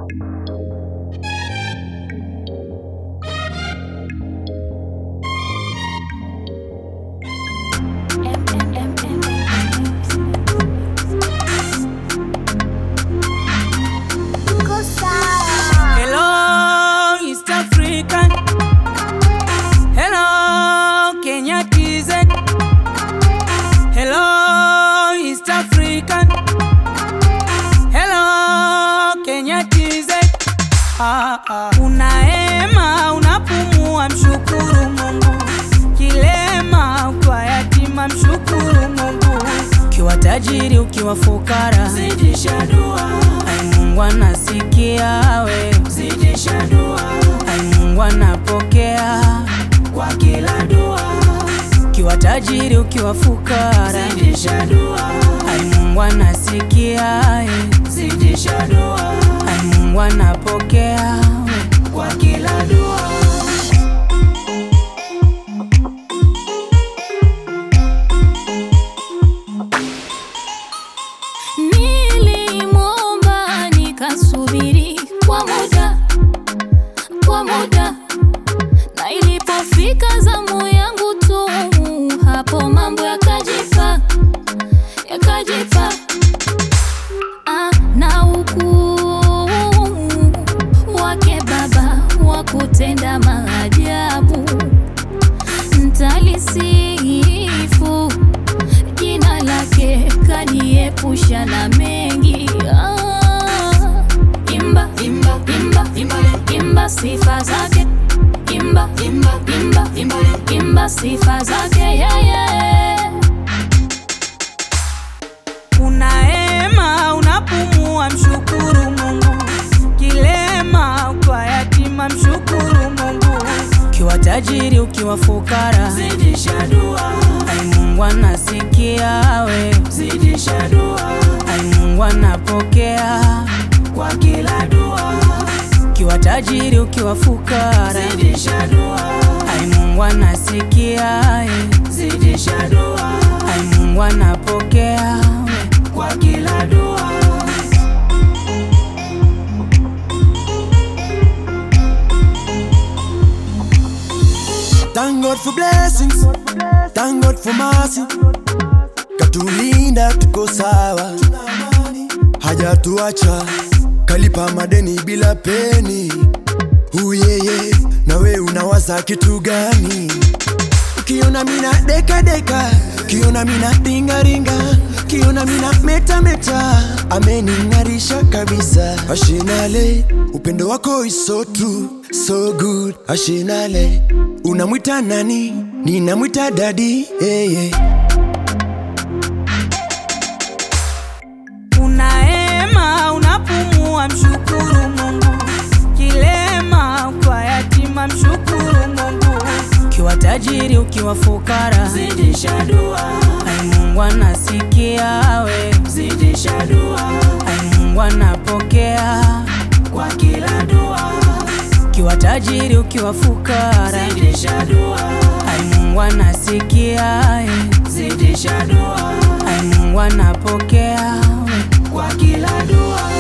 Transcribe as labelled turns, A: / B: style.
A: Hello, East African. Hello, Kenya TZ. Hello, East African. Hello, Kenya TZ. Ah, ah. Unaema, unapumua, mshukuru Mungu. Kilema, ukiwa yatima, mshukuru Mungu. Ukiwa tajiri, ukiwa fukara,
B: Zidisha dua,
A: ai Mungu anasikia we.
B: zidisha dua,
A: Ai Mungu anapokea,
B: kwa kila dua,
A: ukiwa tajiri, ukiwa fukara,
B: zidisha dua,
A: ai Mungu anasikia, eh.
B: zidisha dua,
A: ai Mungu anapokea, we.
B: kwa kila dua.
C: Nilimwomba nikasubiri kwa muda, kwa muda, na ilipofika zamu yangu tu, hapo mambo yakajipa, yakajipa ah, na ukuu wake Baba wa kutenda maajabu, ntalisifu jina lake kaniepusha na mengi ah, imba
B: Imba,
C: imba
B: imba,
C: imba sifa zake imba
B: imba,
C: imba
B: imba,
C: imba sifa zake yeye
A: Unaema, unapumua, mshukuru Mungu. Kilema, ukiwa yatima, mshukuru Mungu. Ukiwa tajiri, ukiwa fukara,
B: zidisha dua,
A: ai Mungu anasikia we.
B: zidisha dua,
A: Ai Mungu anapokea,
B: kwa kila dua,
A: ukiwa tajiri, ukiwa fukara,
B: zidisha dua,
A: ai Mungu anasikia, eh.
B: zidisha dua,
A: ai Mungu anapokea, we.
B: kwa kila dua.
D: Thank God for blessings, thank God for mercy. Katulinda tuko sawa, hajatuacha kalipa madeni bila peni. Uyeye, na we unawaza kitu gani? Ukiona mina deka deka, ukiona mina ringa ringa, ukiona mina meta meta, amening'arisha kabisa. Ashinale, upendo wako is so true, so good. Ashinale, unamwita nani? Ninamwita dadi, hey, hey.
A: Unaema, unapumua, mshukuru Mungu. Kilema, ukiwa yatima, mshukuru Mungu. Ukiwa tajiri, ukiwa fukara,
B: Zidisha dua,
A: ai Mungu anasikia we.
B: zidisha dua,
A: Ai Mungu anapokea,
B: kwa kila dua,
A: ukiwa tajiri, ukiwa fukara,
B: zidisha dua,
A: ai Mungu anasikia, eh.
B: zidisha dua,
A: ai Mungu anapokea we.
B: kwa kila dua.